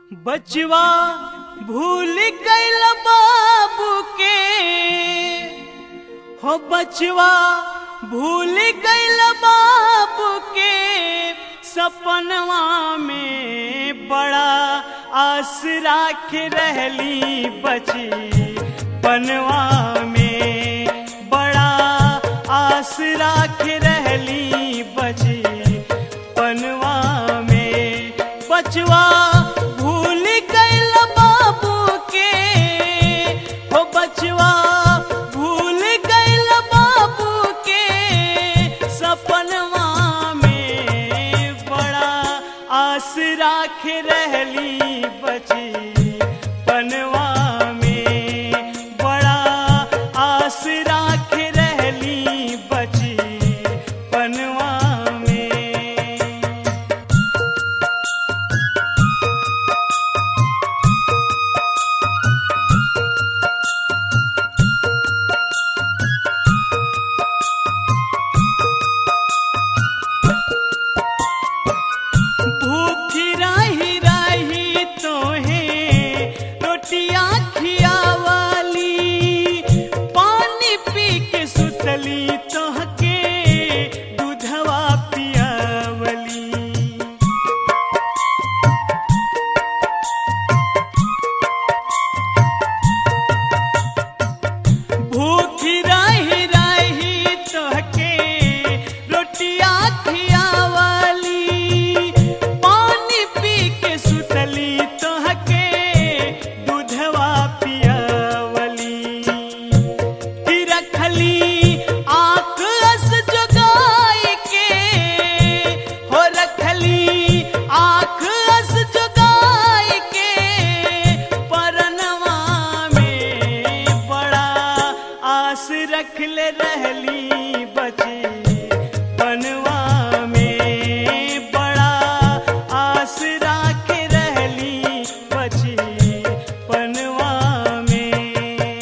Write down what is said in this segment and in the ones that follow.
बचवा भूल गईल बाबू के हो बचवा भूल गईल बाबू के सपनवा में बड़ा आस राख रहली बची पनवा में बड़ा आस राख रहली बची पनवा में बचवा भूल गईल बाबू के हो बचवा भूल गईल बाबू के सपनवा में बड़ा आस राख रहली बची पनवा में बड़ा आस राख रहली बची पनवा में भूखी रही रही तोहे रोटियां खियावाली पानी पी के सुतली तोहके दूधवा पियावली भूखी रही रही तोहके रोटिया खियावाली पानी पी के सुतली तोहके दूधवा पियावली कि रखली आँख अस जगाई के हो रखली आँख अस जगाई के परनवा में बड़ा आस रखले रहली बची पनवा में बड़ा आस राख रहली बची पनवा में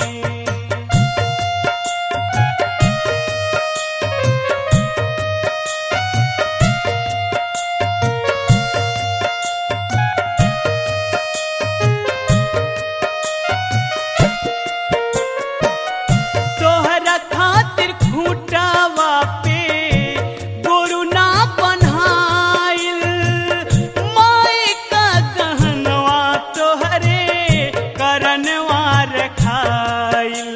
तोहरा खातिर खूंटावा पे गोरु ना बन्हाइल माई का गहनवा तोहरे करनवा रखाइल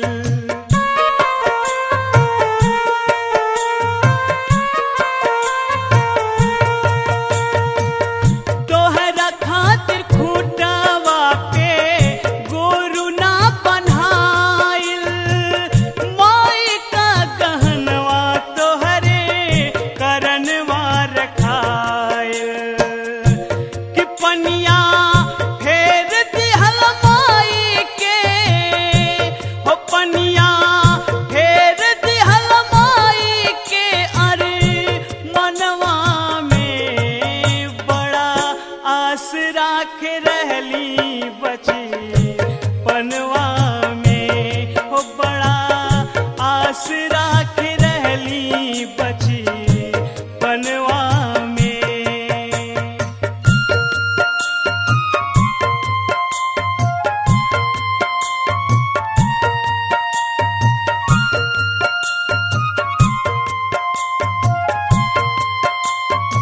तोहरा खातिर खूंटावा पे गोरु ना बन्हाइल माई का गहनवा तोहरे करनवा रखाइल कि पनिया फेर दिहल माई के हो पनिया फेर दिहल माई के अरे मनवा में बड़ा आस राख रहली बची पनवा में हो बड़ा आस राख रहली बची पनवा में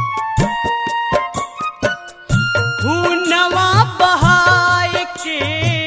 हुनवा बहाय के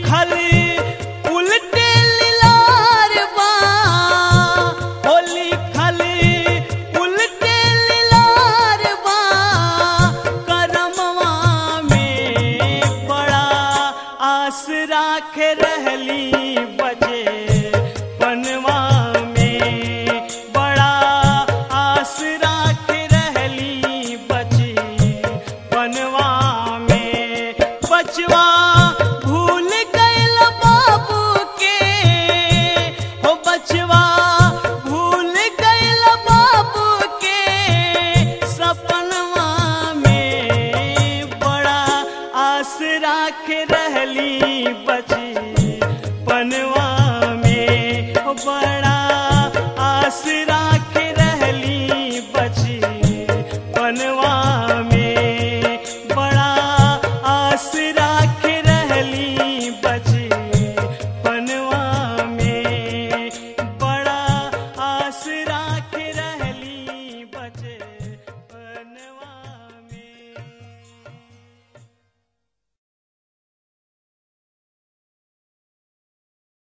लिखल उल्टे लीलार बा हो लिखल उल्टे लीलार बा करमवा में बड़ा आस राख रहली बजे पनवा में बड़ा आस राख रहली बचे पनवा में बचवा भूल गइल बाबू के हो बचवा भूल गइल बाबू के सपनवा में बड़ा आस राख रहली बची पन